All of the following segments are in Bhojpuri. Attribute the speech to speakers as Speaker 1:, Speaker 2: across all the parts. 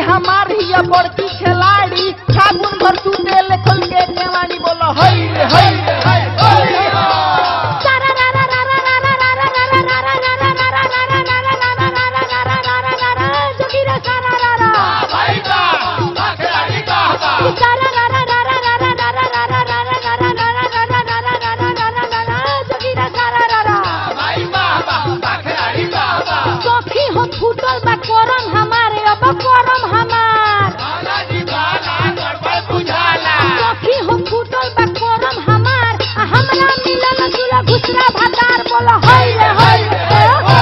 Speaker 1: हमार हिया बड़की खिलाड़ी फागुन भर तू तेल खोल के केवाड़ी बोलो हई रे हई रे हई हई रे
Speaker 2: सखी हो फूटल बा करम हमारे अब करम हमार सखी हो फूटल बा करम हमार आ हमरा मिलल दूल्हा घुसरा भातार बोला हई रे हई रे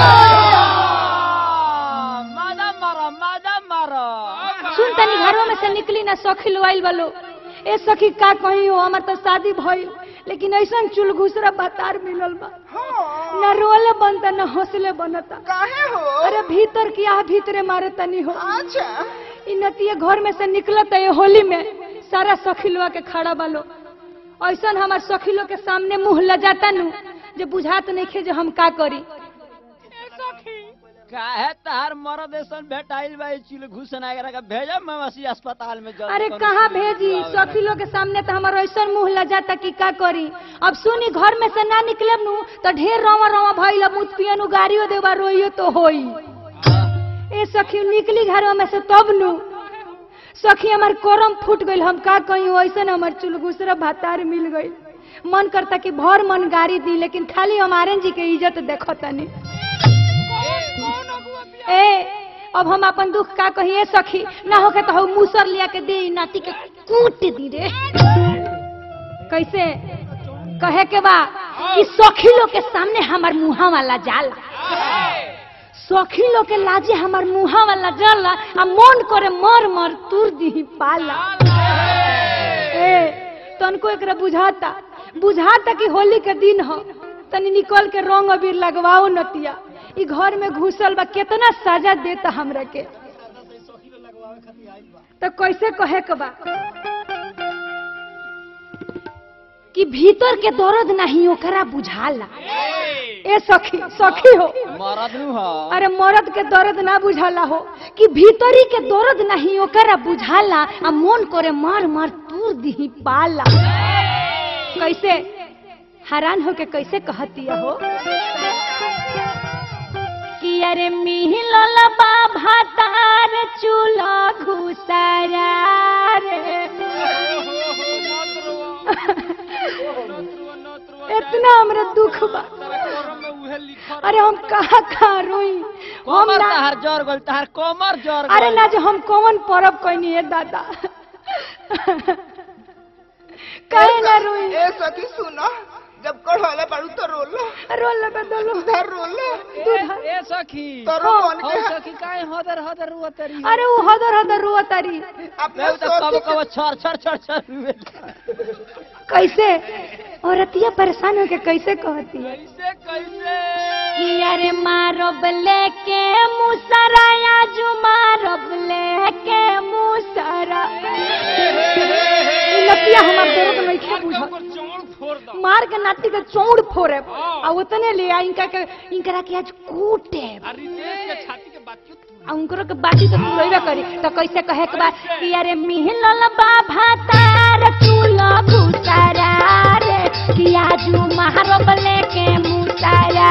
Speaker 1: मादा मारो मादा मारो
Speaker 2: सुन तनी घरवा में से निकली ना सखी लोआइल वालो ए सखी का कही हो हमार तो शादी भइल लेकिन ऐसन चुल घुसरा भातार मिलल बा ना रोले बनता ना हौसले बनता
Speaker 1: काहे हो
Speaker 2: अरे भीतर की आह भीतरे मारे तनी हो
Speaker 1: अच्छा
Speaker 2: इ नतिये घर में से निकलत है होली में सारा सखिलवा के खड़ा बालो ऐसन हमार सखिलो के सामने मुंह लजाता नु जे बुझात नहीं खे जे हम का करी
Speaker 1: काहे तार मरद ऐसन भेटाइल बा चिल घुसन आगरा का भेजब मवासी अस्पताल में जल्दी
Speaker 2: अरे
Speaker 1: कौनो
Speaker 2: कहाँ
Speaker 1: सुई
Speaker 2: भेजी
Speaker 1: लगावे।
Speaker 2: सखिलो के सामने तो हमारा ऐसन मुंह लजाता कि का करी अब सुनी घर में से ना निकले नु तो ढेर रवा रवा भइल अब मुत पियनु गाड़ियो देवा रोइयो तो होई ए सखी निकली घर में से तब नु सखी हमार कोरम फूट गइल हम का कही ऐसन हमार चुलगुसरा भातार मिल गइल मन करता कि भर मन गाड़ी दी लेकिन खाली हमारे जी के इज्जत देखो तनी ए अब हम अपन दुख का कहिए सखी ना होके तो हम मूसर लिया के दे ई नाती के कूट दी रे कैसे कहे के बा कि सखी लोग के सामने हमार मुहा वाला जाला सखी लोग के लाजे हमार मुहा वाला जाला आ मन करे मर मर तुर दी पाला ए तनको एकरा बुझाता बुझाता कि होली के दिन हो तनी निकल के रंग अबीर लगवाओ नतिया ई घर में घुसल बा केतना सजा देता हमरा के तो कैसे कहे के बा कि भीतर के दर्द नहीं ओकरा बुझाला ए सखी सखी हो
Speaker 1: मरद नु हो
Speaker 2: अरे मर्द के दर्द ना बुझाला हो कि भीतरी के दर्द नहीं ओकरा बुझाला आ मन करे मार मार तूर दी पाला कैसे हैरान होके कैसे कहतिया हो कि अरे मिहिलल बा भातार चूल्हा घुसरा रे इतना हमरा दुख बा अरे हम कहाँ कहाँ रोई हम
Speaker 1: कमर
Speaker 2: ना
Speaker 1: तहार जर गल तहार कमर जर
Speaker 2: अरे
Speaker 1: गइल।
Speaker 2: ना जो हम कौन परब कहनी है दादा कहे ना रोई
Speaker 3: ए सखी सुनो जब कढ़ौले बाड़ू तो रोलो
Speaker 2: रोल लगा दलो
Speaker 3: उधर रोलो
Speaker 2: दूध
Speaker 1: ए सखी
Speaker 3: तोरो मन
Speaker 1: हो
Speaker 3: के
Speaker 1: सखी काहे हदर हदर रुअतरी
Speaker 2: अरे वो हदर हदर रुआ तारी
Speaker 3: अपने
Speaker 1: मैं तो कब
Speaker 3: सोची
Speaker 1: कब छर छर छर छर रुए
Speaker 2: कैसे औरतिया परेशान होके कैसे कहती है
Speaker 1: कैसे कैसे
Speaker 2: अरे मारब लेके मुसरा आजू मारब लेके मुसरा ई लतिया हमार दर्द नहीं खे बुझत मार के नाती के चौड़ फोड़े आ उतने ले आ इनका के इनकरा के आज कूटे आ उनकरो के बाती तो तुरैबे करी तो कैसे कहे के बा कि अरे मिहलल बा भातार चूल्हा भूसारा रे कि आजू मारब लेके मुसारा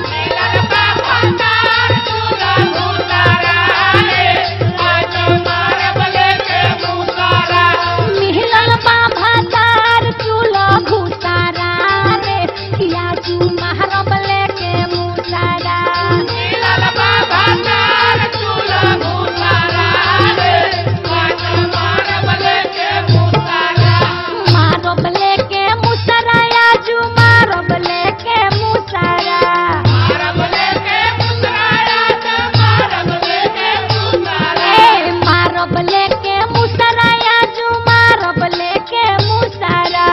Speaker 2: मिहलल बा भातार चूल्हा भूसारा रे कि आजू मारब लेके मुसारा मारब लेके मुसरा आजू मारब लेके मुसरा ए मारब लेके मुसरा आजू मारब लेके मुसरा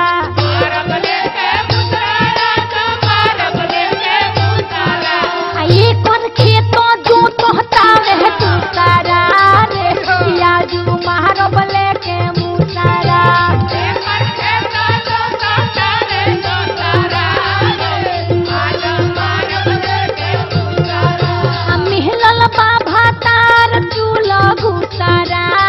Speaker 2: आ ये कोन खेतो जो तोहता रह तू सारा रे आजू मारब लेके मुसरा आ मिहलल बा भातार चूल्हा घुसरा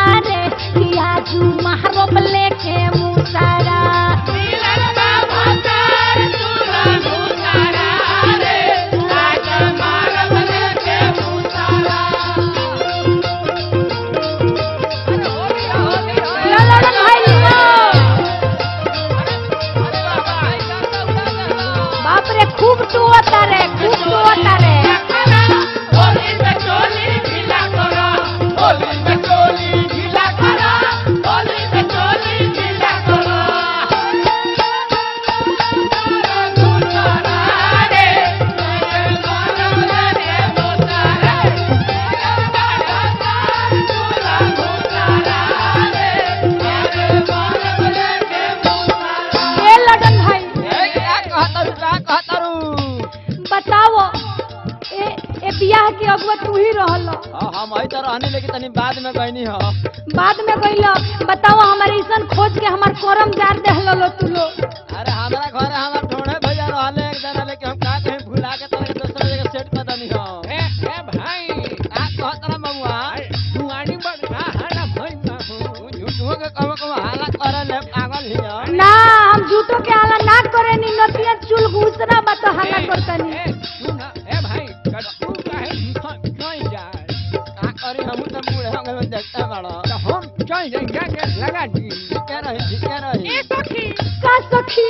Speaker 2: तू ही रहल
Speaker 4: हाँ, हम वही तो रहनी लेकिन तनी बाद में गईनी हो
Speaker 2: बाद में गइल बताओ हमारे ऐसन खोज के हमार करम जार देहलो लो तू लो
Speaker 4: अरे हमारा घर हमार ढोढ़े भैया रहले एक जना लेकिन हम का कहीं भुला के तरह दूसरा जगह सेट कर दनी हो
Speaker 5: ए ए भाई
Speaker 4: आ कहत रहा ममुआ
Speaker 5: दुआरी बड़ा हरा भई ना हो
Speaker 4: झूठो के कहो कहो हाला करे ले पागल हियो
Speaker 2: ना हम झूठो के हाला ना करे नी नतिया चुल घुसना बत हाला करतनी
Speaker 5: ए सुन ए भाई कट्टू काहे भीतर चल जाए
Speaker 4: का करी हम तो बूढ़े हो गए देखते बड़ो
Speaker 5: तो हम चल जाएंगे के लगा दी
Speaker 4: ठीक रही ठीक रही
Speaker 2: का सखी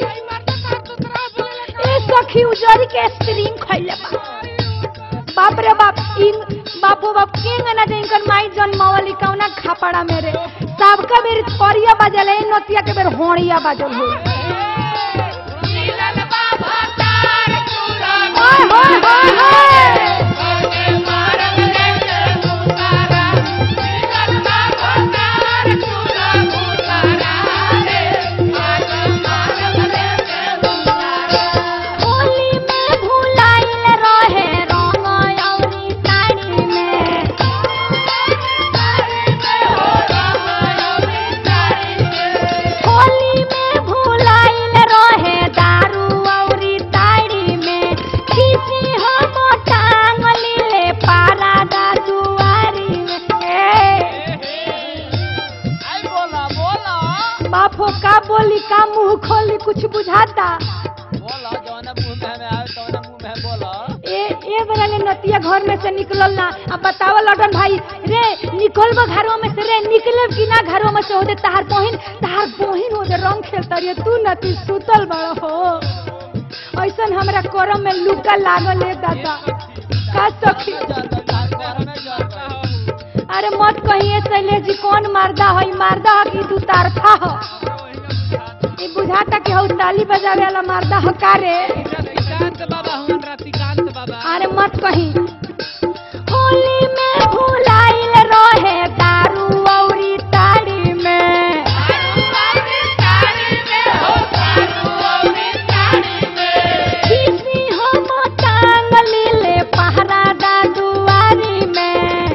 Speaker 2: ए सखी उजरी के स्प्रिंग खइले बा बाप रे बाप इन बापो बाप किंग ना दे इनकर माई जन्मावली कौना खापड़ा मेरे सबका बेर करिया बाजल है नतिया के बेर होड़िया बाजल हो हाय हाय हाय हाय होली में भुलाइल रहे रंग औरी साड़ी में होली में भुलाइल रहे दारू औरी ताड़ी में खींची हम टांग लीले पारा दादुआरी में ए,
Speaker 4: आई बोला बोला
Speaker 2: बापो का बोली का मुंह खोली कुछ बुझाता
Speaker 4: बोला जौन मुंह में हमें आवे तौन मुंह में बोला
Speaker 2: ए ए बेरा ले नतिया घर में से निकलल ना अब बताव लडन भाई रे निकलबो घरों में से रे निकले कि ना घरों में से होदे तहार बहिन तहार बहिन होदे रंग खेलता रे तू नती सुतल बड़ हो ऐसन हमरा करम में लुका लागल है दादा का सखी
Speaker 4: घर में जल
Speaker 2: अरे मत कहिए शैलेश जी कौन मारदा है मारदा है कि दू तारफा हो ई बुझाता कि हौ ताली बजावे वाला मारदा हो का रे
Speaker 5: रतिकांत बाबा हम रतिकांत बाबा
Speaker 2: अरे मत कही होली में भुलाइल रहे दारू औरी ताड़ी में किसी हम टांग लीले पहरा दादुआरी में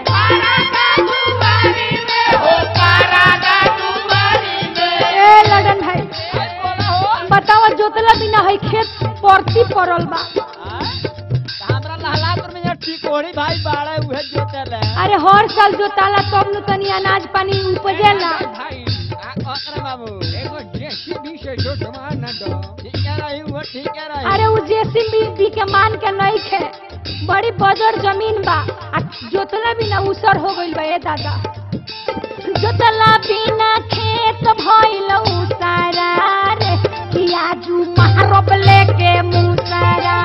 Speaker 2: ए लडन भाई बताओ जोतला बिना है खेत परती पड़ल बा
Speaker 4: हमरा लहलापुर में यहाँ टिकोड़ी भाई बाड़े उहे जोतेले
Speaker 2: अरे हर साल जोताला तब नु तनी अनाज पानी उपजेला
Speaker 5: भाई
Speaker 4: आ कहत बाबू
Speaker 5: एगो जेसीबी से जो सामान न दो
Speaker 4: ठीक रही वो ठीक रही
Speaker 2: अरे उ जेसीबी बी के मान के नहीं खे बड़ी बजर जमीन बा आ जोतला बिना उसर हो गइल बा ए दादा जोतला बिना खेत भइल उसारा रे कियाजू महारब लेके मुसारा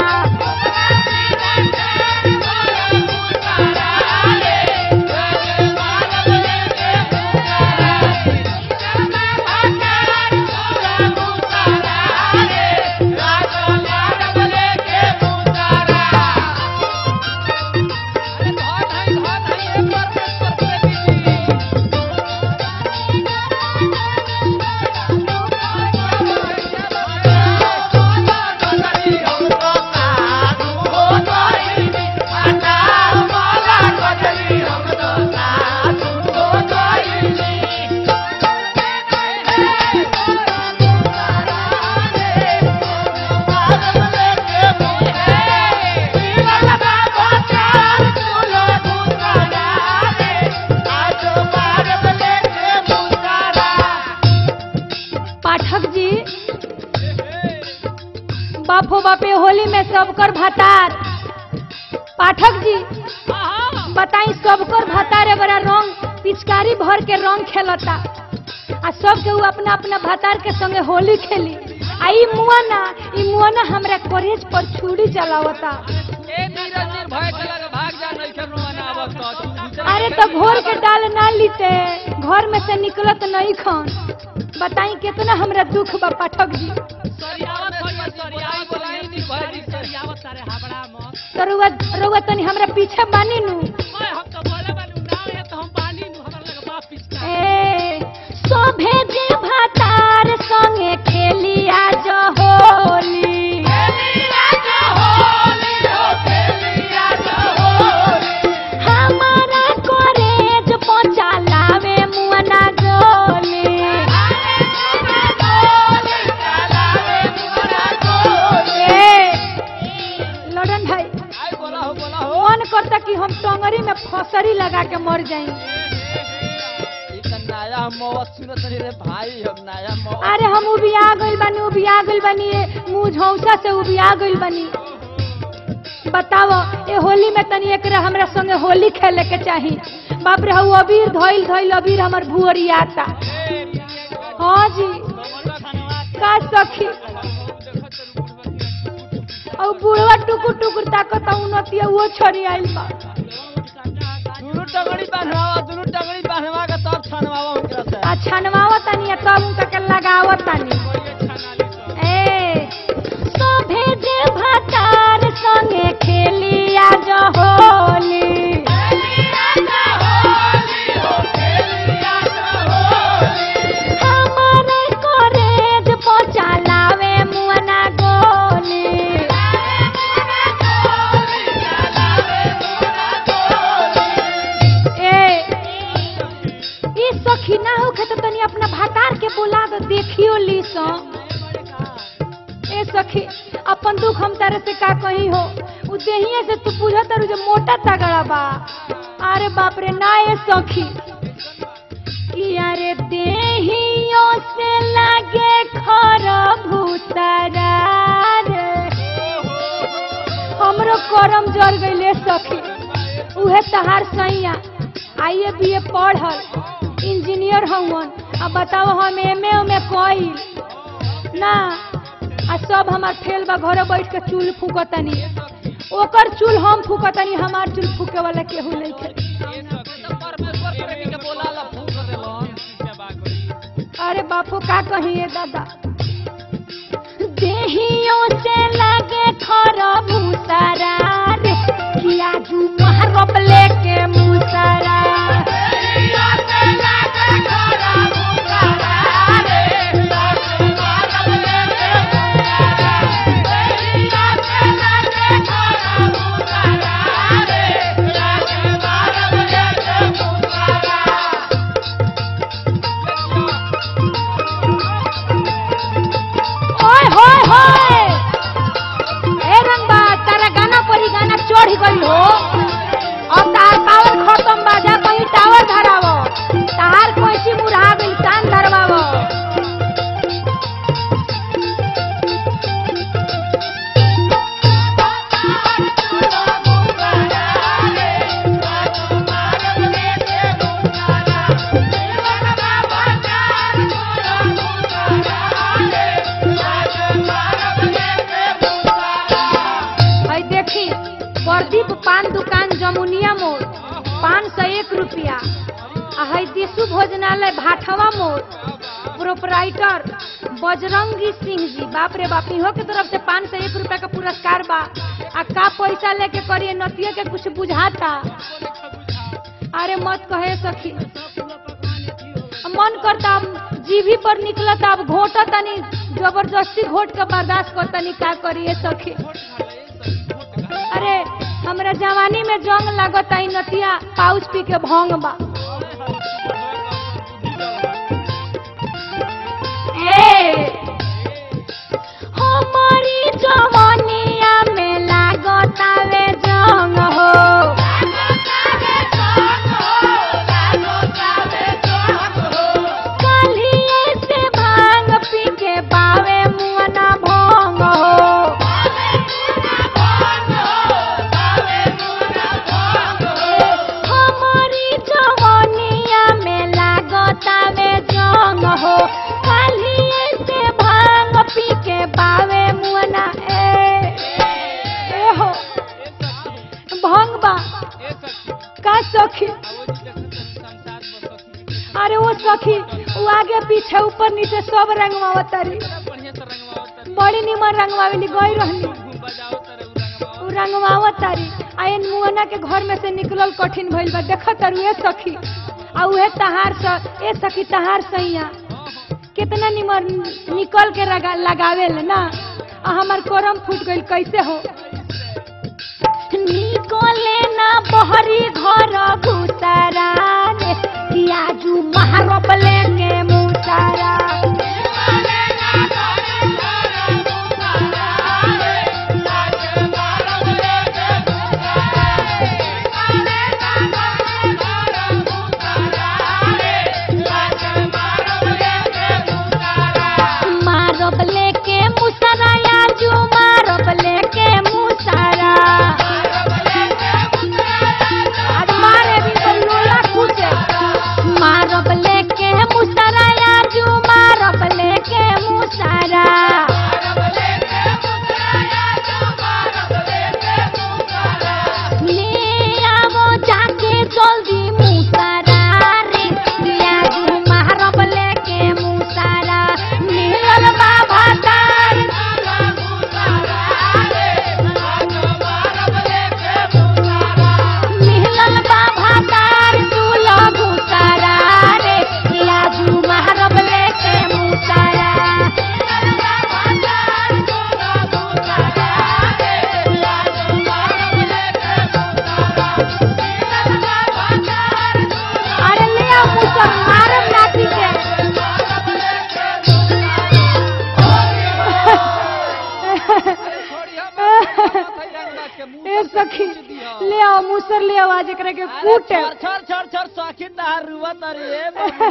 Speaker 5: अरे बहुत है बहुत है एक बार पेश कर दीजिए
Speaker 2: पाठक जी बापो बापे होली में सबकर भतार पाठक जी बताई सबकर भतार बड़ा रंग पिचकारी भर के रंग खेलता आ सब के ऊ अपना अपना भतार के संगे होली खेली आ ई मुआना ई मुआना हमरा कॉलेज पर छुरी चलावता
Speaker 5: ए नीरज नीर भय के लगे भाग जा नहीं कर रोना आवत तो तू दूसरा
Speaker 2: अरे तो घोर के डाल ना लीते घर में से निकलत नहीं खन बताई कितना हमरा दुख बा पाठक जी
Speaker 5: सरियावत है सरियावत बोलाई नहीं भय जी सरियावत सारे हाबड़ा मत
Speaker 2: तो रुआ रुआ तनी हमरा पीछे बानी नु
Speaker 5: ओए हम तो बोले बानू ना है तो हम पानी नु हमरा लगे बाप पिचका
Speaker 2: ए सोभे जे भातार संगे खेलिया जो होली
Speaker 4: मौत सुनत नहीं रे भाई हम नया मौत
Speaker 2: अरे हम उबिया गइल बानी उबिया गइल बानी ये मुंह झौसा से उबिया गइल बानी बताओ ए होली में तनी एकरा हमरा संगे होली खेले के चाही बाप रे हऊ अबीर धइल धइल अबीर हमर भुअरियाता हाँ जी का सखी और बुढ़वा टुकुर टुकुर ताकत उन्नतिया वो छोरी आइल बा
Speaker 4: दुनू टंगड़ी बांधवा दुनू टंगड़ी बांधवा के तब छनवावा उनकरा से
Speaker 2: आ छनवाव तनी आ तब उनका के लगाव तनी ए सोभे जे भातार संगे खेलिया जो होली हमारे कॉलेज पहुंचा लावे मुअना गोली ए ई सखी ना होखे तो तनी अपना भातार के बुला दे देखियो ली सो ए सखी अपन दुख हम तारे से का कही हो उ देहिए से तू पूछा तारू जो मोटा तगड़ा बा अरे बाप रे ना ए सखी कि अरे देहियो से लागे खर भूतरा रे हमरो करम जर गइले सखी उहे तहार सैया आइए बी ए पढ़ल इंजीनियर हवन अब बताओ हम एम ए में कइल ना आ सब हमार फेल बा घरे बैठ के चूल फूकतनी ओकर चूल हम फूकतनी हमार चूल फूके वाला केहू नहीं खे
Speaker 5: परमेश्वर प्रेमी के बोला ला फूक देलन
Speaker 2: अरे बापू का कहिए दादा देहियों से लगे खर मुसरा रे किया जू महरब लेके मुसरा ओए होए होए ए रंगबा तारा गाना पर ही गाना चढ़ गई हो और तार पावर खत्म बा जा कहीं टावर धरावो तार कोई मुरहा गई कान धरवावो है देखी प्रदीप पान दुकान जमुनिया मोड़ पाँच सौ एक रुपया आ है देशु भोजनालय भाठवा मोड़ प्रोपराइटर बजरंगी सिंह जी बाप रे बाप इहो के तरफ से पाँच सौ एक रुपया का पुरस्कार बा आ का पैसा लेके करिए नतिया के कुछ बुझाता अरे मत कहे सखी मन करता अब जीभी पर निकलता अब घोटा तनी जबरदस्ती घोट के बर्दाश्त कर तनी का करिए सखी अरे हमरा जवानी में जंग लागत आई नतिया पाउच पी के भंग बा ए हमारी जवानिया में लागत आवे जंग हो कलिए से भांग पी के बावे मुअना भंग हो हमारी जवानिया में लागत आवे जंग हो कलिए से भांग पी के बावे मुअना ए ए हो भंग बा का सखी अरे वो सखी वो आगे पीछे ऊपर नीचे सब रंगवावत तारी बड़ी निमन रंगवावेली गई रहली उ रंगवावत तारी आयन मुअना के घर में से निकलल कठिन भइल बा देखत तारू ए सखी आ उहे तहार स ए सखी तहार सैया कितना निमन निकल के लगा, लगावेल ना आ हमर कोरम फूट गइल कैसे हो निकले ना बहरी घर घुसरा रे किया जू महारोप लेंगे मुसरा पर मारम नाती के
Speaker 5: छोड़िया मत रंगबाज के मुंह
Speaker 2: ए सखी ले आओ मूसर ले आओ आज एकरा के कूटे
Speaker 4: छोड़ छोड़ छोड़ छोड़ शौकीन नहर रुआ तारी ए